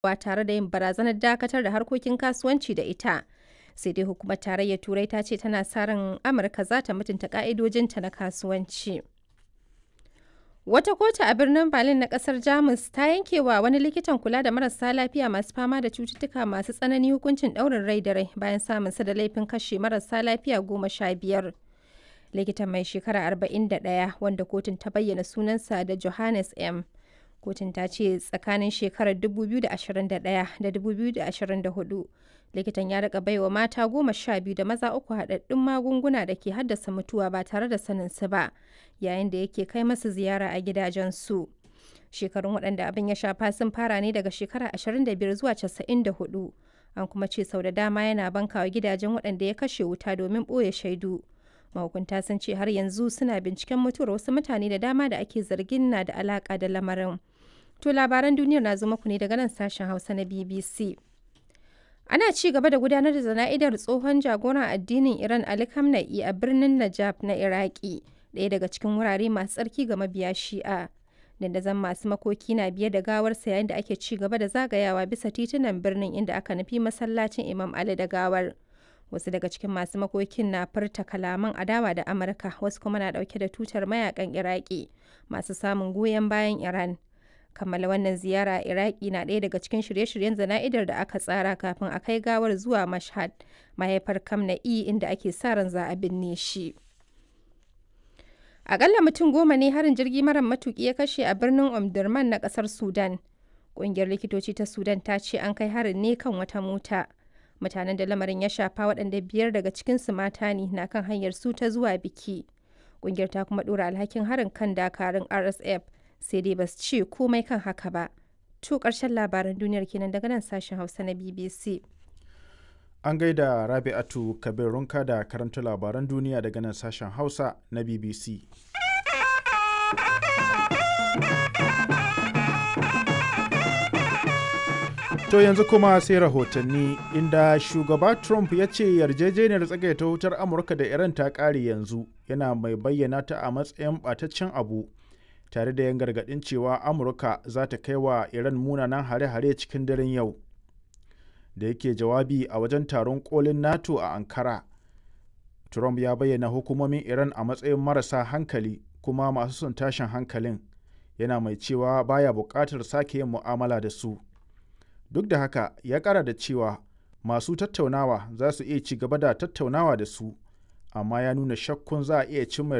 wa tare da yin barazanar dakatar da harkokin kasuwanci da ita. Sai dai hukumar tarayyar Turai ta ce tana sa ran Amurka za ta mutunta ka'idojinta na kasuwanci. Wata kotu a birnin Berlin na kasar Jamus ta yanke wa wani likitan kula da marasa lafiya masu fama da cututtuka masu tsanani hukuncin ɗaurin rai da rai bayan samun sa da laifin kashe marasa lafiya goma sha biyar. Likitan mai shekara 41 wanda kotun ta bayyana sunansa da Johannes M. Kotun ta ce tsakanin shekarar 2021 da 2024 likitan ya rika baiwa mata goma sha biyu da maza uku haɗaɗɗun magunguna da ke haddasa mutuwa ba tare da sanin su ba yayin da yake kai masu ziyara a gidajensu. Shekarun waɗanda abin ya shafa sun fara ne daga shekara 25 zuwa 94. An kuma ce sau da dama yana bankawa gidajen waɗanda ya kashe wuta domin ɓoye shaidu. Mahukunta sun ce har yanzu suna binciken mutuwar wasu mutane da dama da ake zargin na da alaƙa da lamarin. To labaran duniyar na zo muku ne daga nan sashen Hausa na BBC. Ana ci gaba da gudanar da zana'idar tsohon jagoran addinin Iran Ali Khamenei a birnin Najaf na Iraki, ɗaya daga cikin wurare masu tsarki ga mabiya Shi'a. Dandazon masu makoki na biye da gawarsa yayin da ake ci gaba da zagayawa bisa titunan birnin inda aka nufi masallacin Imam Ali da gawar. Wasu daga cikin masu makokin na furta kalaman adawa da Amurka, wasu kuma na ɗauke da tutar mayakan Iraki masu samun goyon bayan Iran. kammala wannan ziyara a iraki na ɗaya daga cikin shirye-shiryen zana'idar da aka tsara kafin a kai gawar zuwa mashhad mahaifar kamna'i inda ake sa ran za a binne shi akalla mutum goma ne harin jirgi mara matuki ya kashe a birnin omdurman na kasar sudan ƙungiyar likitoci ta sudan ta ce an kai harin ne kan wata mota mutanen da lamarin ya shafa waɗanda biyar daga cikinsu mata ne na kan hanyar su ta zuwa biki ƙungiyar ta kuma ɗora alhakin harin kan dakarun rsf sai dai ba su ce komai kan haka ba. To ƙarshen labaran duniyar kenan daga nan sashen Hausa na BBC. An gaida Rabi'atu Kabir Runka da karanta labaran duniya daga nan sashen Hausa na BBC. To yanzu kuma sai rahotanni inda shugaba Trump ya ce yarjejeniyar tsagaita wutar Amurka da Iran ta ƙare yanzu yana mai bayyana ta a matsayin ɓataccen abu. tare da yan gargaɗin cewa amurka za ta kai wa iran munanan hare-hare cikin daren yau da yake jawabi a wajen taron kolin nato a ankara trump ya bayyana hukumomin iran a matsayin marasa hankali kuma masu son tashin hankalin yana mai cewa baya buƙatar sake yin mu'amala da su duk da haka ya ƙara da cewa masu tattaunawa za su iya ci gaba da tattaunawa da su amma ya nuna shakkun za a iya cimma